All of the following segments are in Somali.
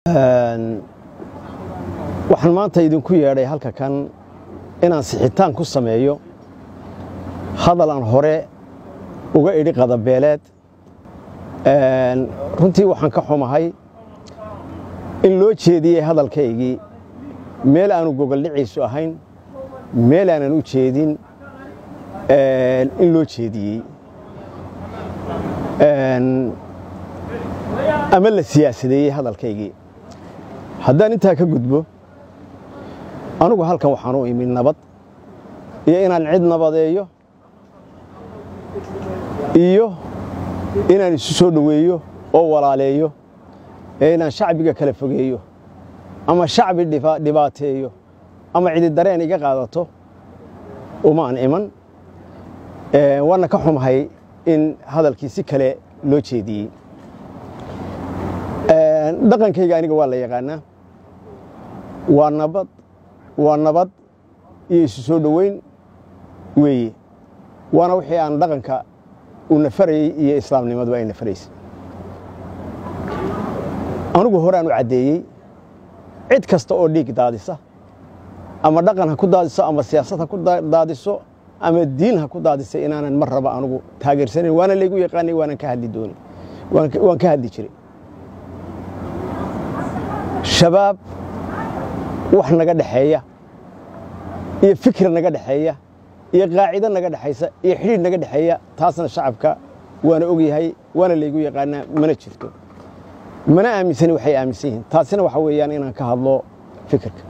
waxaan maanta idinku yeedhay halka kan inaan sixitaan ku sameeyo hadal aan hore uga idhi qadabeeleed runtii waxaan ka xumahay in loo jeediyey hadalkaygii meel aanu gogoldhiciisu ahayn meel aanan u jeedin in loo jeediyey ama la siyaasadeeyey hadalkaygii haddaan intaa ka gudbo anugu halkan waxaan u imi nabad iyo inaan cid nabadeeyo iyo inaan isu soo dhoweeyo oo walaaleeyo ee inaan shacbiga kala fogeeyo ama shacbi dhibaateeyo ama cidi dareen iga qaadato umaan iman waana ka xumahay in hadalkii si kale loo jeediyey dhaqankayga aniga waa la yaqaanaa waa nabad waa nabad iyo isu soo dhoweyn weeye waana wixii aan dhaqanka u nafarayey iyo islaamnimaduba ay nafaraysa anugu horaan u caddeeyey cid kasta oo dhiig daadisa ama dhaqan ha ku daadiso ama siyaasad ha ku daadiso ama diin ha ku daadisa inaanan mar raba anugu taageersanayn waana laygu yaqaanay waanan ka hadli dooni waan ka hadli jiray shabaab wax naga dhexeeya iyo fikir naga dhexeeya iyo qaacido naga dhexaysa iyo xidhiidh naga dhexeeya taasna shacabka waana ogyahay waana laygu yaqaanaa mana jirto mana aaminsani waxay aaminsan yihiin taasina waxa weeyaan inaan ka hadlo fikirka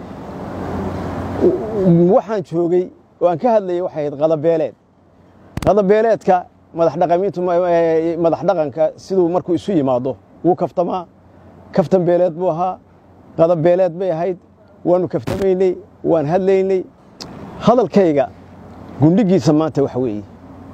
waxaan joogay oo aan ka hadlayay waxay ahayd qadabeeleed qadabeeleedka madaxdhaqamiintu madax dhaqanka siduu markuu isu yimaado wuu kaftamaa kaftan beeleed buu ahaa qadabeeleed bay ahayd waannu kaftamaynay waan hadlaynay hadalkayga gundhigiisa maanta waxa weeye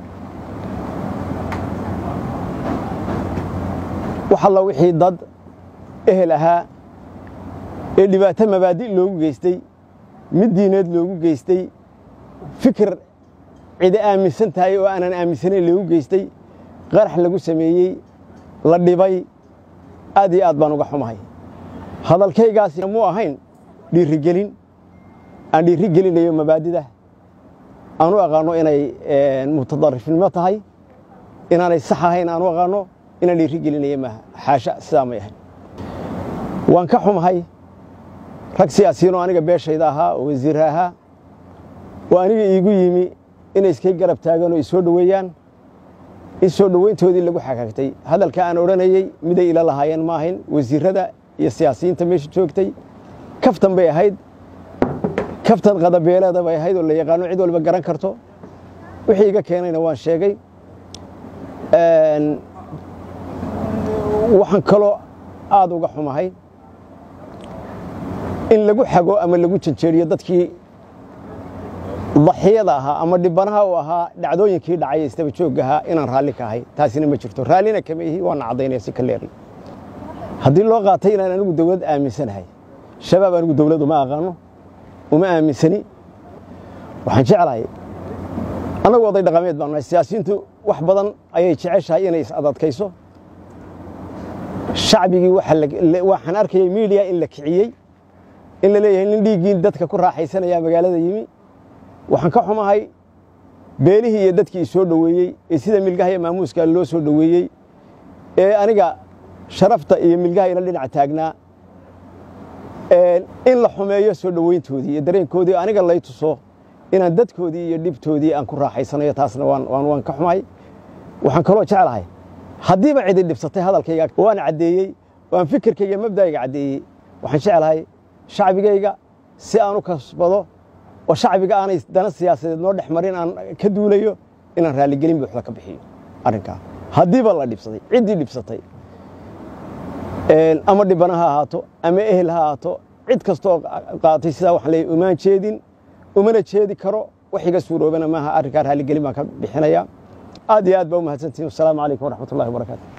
wax alla wixii dad ehel ahaa ee dhibaato mabaadi' loogu geystay mid diineed loogu geystay fikir cidi aaminsan tahay oo aanan aaminsanayn loogu geystay qarax lagu sameeyey la dhibay aad iyo aad baan uga xumahay hadalkaygaasi muu ahayn dhiirigelin aan dhiiri gelinayo mabaadida aan u aqaanno inay mutadarifnimo tahay inaanay sax ahayn aan u aqaanno inaan dhiiri gelinayo maaha xaasha sidaa may ahayn waan ka xumahay rag siyaasiyiinoo aniga beeshayda ahaa oo wasiirra ahaa oo aniga iigu yimi inay iskay garab taagaan oo isoo dhoweeyaan in soo dhoweyntoodii lagu xagaagtay hadalka aan odhanayey miday ila lahaayeen ma ahayn wasiirrada iyo siyaasiyiinta meesha joogtay kaftan bay ahayd kaftan qadabeeleeda bay ahayd oo la yaqaano cid walba garan karto wixii iga keenayna waan sheegay waxaan kaloo aad uga xumahay in lagu xago ama lagu janjeeriyo dadkii daxiyada ahaa ama dhibanaha u ahaa dhacdooyinkii dhacay istaba joogga ahaa inaan raalli ka ahay taasina ma jirto raallina kama ihi waana caddaynaya si ka leeri haddii loo qaatay inaan anigu dawlad aaminsanahay shabaab anigu dawlad uma aqaano uma aaminsani waxaan jeclahay annagu oday dhaqameed baan nahay siyaasiyiintu wax badan ayay jeceshahay inay is-adadkayso shacbigii waxaan arkayay miidiya in la kiciyey in la leeyahay nin dhiiggii dadka ku raaxaysanaya magaalada yimi waxaan ka xumahay beelihii iyo dadkii isoo dhoweeyey ee sida milgaha iyo maamuuska loo soo dhoweeyey ee aniga sharafta iyo milgaha ila dhinac taagnaa in la xumeeyo soo dhoweyntoodii iyo dareenkoodii aniga lay tuso inaan dadkoodii iyo dhibtoodii aan ku raaxaysanayo taasna waan ka xumahay waxaan kaloo jeclahay haddiiba cidi dhibsatay hadalkayga waan caddeeyey waan fikirkayga mabda'ayga caddeeyey waxaan jeclahay shacbigayga si aan u kasbado oo shacbiga aanay dana siyaasadeed noo dhex marin aan ka duulayo inaan raalligelin buuxda ka bixiyo arrinkaa haddiiba la dhibsaday ciddii dhibsatay ama dhibana ha ahaato ama ehel ha ahaato cid kastoo qaatay sidaa waxaan leeyahy umaan jeedin umana jeedi karo wax iga suuroobana maaha arrinkaa raalligelin baan ka bixinayaa aad iyo aad baa u mahadsantihin wasalaamu calaykum waraxmat ullahi wabarakaatu